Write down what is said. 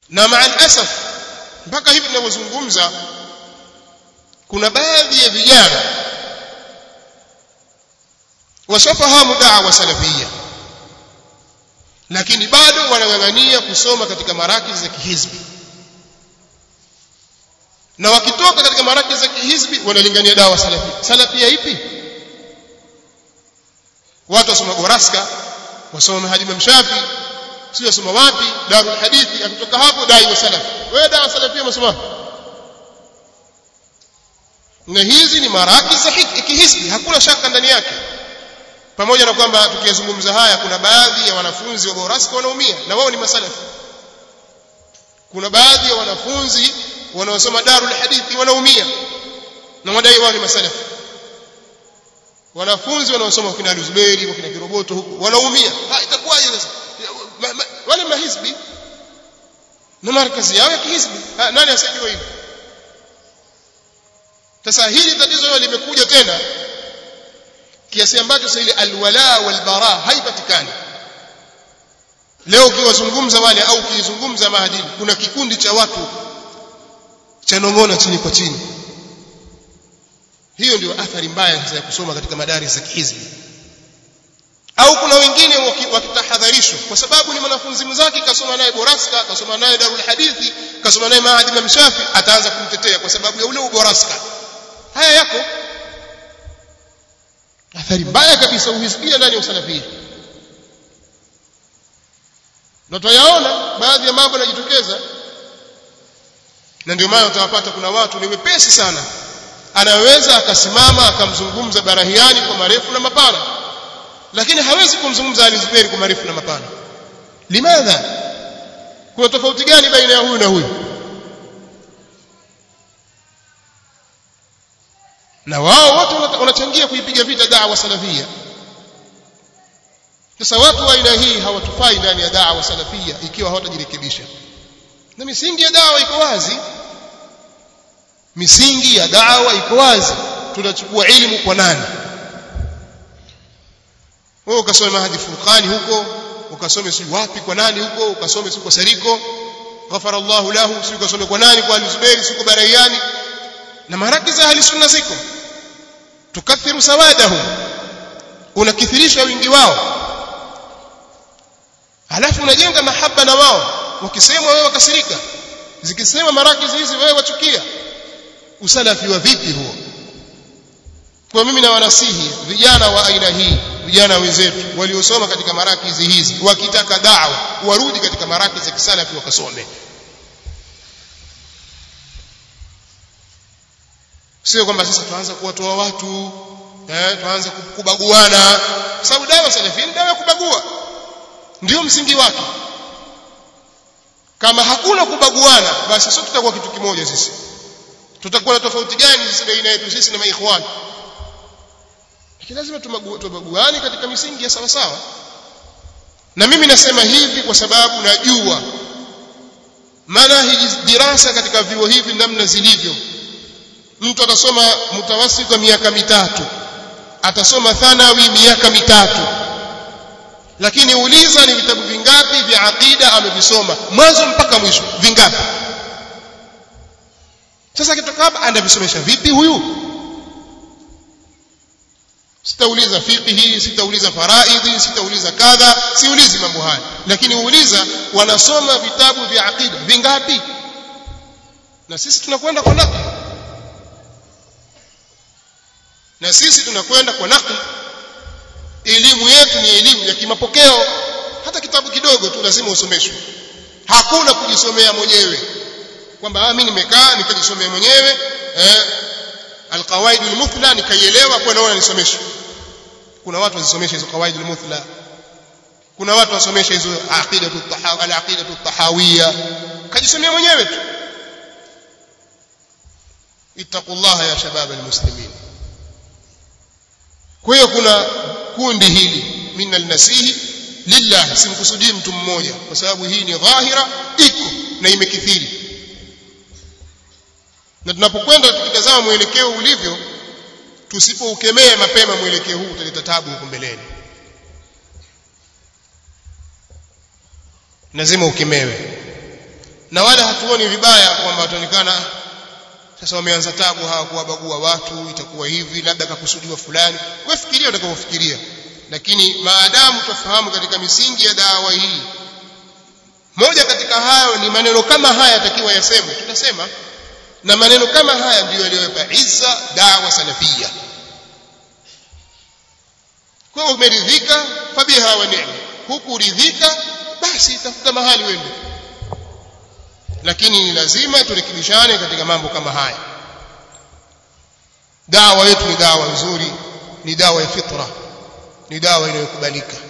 na maa alasaf mpaka hivi tunavyozungumza kuna baadhi ya vijana washafahamu da'wa salafia lakini bado wanang'ang'ania kusoma katika marakizi za kihizbi na wakitoka katika marakizi za kihizbi wanalingania dawa salafia salafia ipi watu wasoma goraska wasoma mahadi mshafi si wasoma wapi darul hadithi akitoka hapo dai wa salafi wewe dawa salafia umesoma na hizi ni marakizi za kihizbi hakuna shaka ndani yake pamoja na kwamba tukiyazungumza haya kuna baadhi ya wanafunzi wa Boraska wanaumia na wao ni masalafi kuna baadhi ya wanafunzi wanaosoma Darul Hadithi wanaumia na wadai wao ni masalafi wanafunzi wanaosoma kina Luzberi wa kina Kiroboto huko wanaumia ha itakuwaje sasa wale mahizbi na markazi yao ya kihizbi nani asijua hivyo sasa hili tatizo limekuja tena kiasi ambacho sasa ile alwala walbara haipatikani leo ukiwazungumza wale au ukizungumza maadili kuna kikundi cha watu cha nong'ona chini kwa chini hiyo ndio athari mbaya sasa ya kusoma katika madaris za kihizbi au kuna wengine wakitahadharishwa kwa sababu ni mwanafunzi mzake kasoma naye boraska kasoma naye darul hadithi kasoma naye maadi Imam Shafi ataanza kumtetea kwa sababu ya ule uboraska haya yako athari mbaya kabisa uhizbia ndani ya usalafia na tutayaona baadhi ya mambo yanajitokeza na ndio maana utawapata kuna watu ni wepesi sana anaweza akasimama akamzungumza barahiani kwa marefu na mapana lakini hawezi kumzungumza alizuberi kwa marefu na mapana limadha kuna tofauti gani baina ya huyu na huyu na wao wote wanachangia kuipiga vita da'wa salafia sasa watu wa aina hii hawatufai ndani ya da'wa salafia ikiwa hawatajirekebisha na misingi ya da'wa iko wazi misingi ya da'wa iko wazi tunachukua elimu kwa nani wewe ukasome mahadi furqani huko ukasome si wapi kwa nani huko ukasome si kwa sariko ghafara Allah lahu si ukasome kwa nani kwa al-Zubairi si kwa Barayani na marakiza ahli sunna ziko tukathiru sawadahum unakithirisha wingi wao halafu unajenga mahaba na wao wakisema wewe wakasirika zikisema marakizi hizi wewe wachukia usalafi wa vipi huo kwa mimi na wanasihi vijana wa aina hii vijana wenzetu waliosoma katika marakizi hizi wakitaka da'wa warudi katika marakizi ya kisalafi wakasome sio kwamba sasa tuanza kuwatoa watu eh tuanze kubaguana kwa sababu dawa salafi ni dawa ya kubagua ndio msingi wake kama hakuna kubaguana basi sio tutakuwa kitu kimoja sisi tutakuwa na tofauti gani sisi baina yetu sisi na maikhwani lakini lazima tubaguane katika misingi ya sawa sawa na mimi nasema hivi kwa sababu najua manahiji dirasa katika vyuo hivi namna zilivyo mtu atasoma mutawasit wa miaka mitatu atasoma thanawi miaka mitatu lakini uliza ni vitabu vingapi vya aqida amevisoma mwanzo mpaka mwisho vingapi sasa kitoka hapa anavisomesha vipi huyu sitauliza fiqhi sitauliza faraidhi sitauliza kadha siulizi mambo haya lakini uuliza wanasoma vitabu vya aqida vingapi na sisi tunakwenda kwa nakli na sisi tunakwenda kwa nakli elimu yetu ni elimu ya kimapokeo hata kitabu kidogo tu lazima usomeshwe hakuna kujisomea mwenyewe kwamba mimi nimekaa nikajisomea mwenyewe eh alqawaid almuthla nikaielewa kwa naona nisomeshwe kuna watu wazisomesha hizo qawaid almuthla kuna watu wasomesha hizo aqidatu tahawi alaqidatu tahawiyya kajisomea mwenyewe tu ittaqullaha ya shabab almuslimin kwa hiyo kuna kundi hili mimi nalnasihi lillah simkusudii mtu mmoja kwa sababu hii ni dhahira iko na imekithiri na tunapokwenda tukitazama mwelekeo ulivyo tusipoukemea mapema mwelekeo huu utaleta tabu huko mbeleni lazima ukemewe na wala hatuoni vibaya kwamba wataonekana sasa wameanza tabu hawa kuwabagua watu itakuwa hivi labda kakusudiwa fulani wewe fikiria utakavyofikiria lakini maadamu tufahamu katika misingi ya dawa hii moja katika hayo ni maneno kama haya yatakiwa yasemwe tutasema na maneno kama haya ndiyo yaliyopa izza dawa salafia kwa hiyo umeridhika fabiha wa ni'ma hukuridhika basi tafuta mahali wende lakini ni lazima turekebishane katika mambo kama haya dawa yetu ni dawa nzuri ni dawa ya fitra ni dawa inayokubalika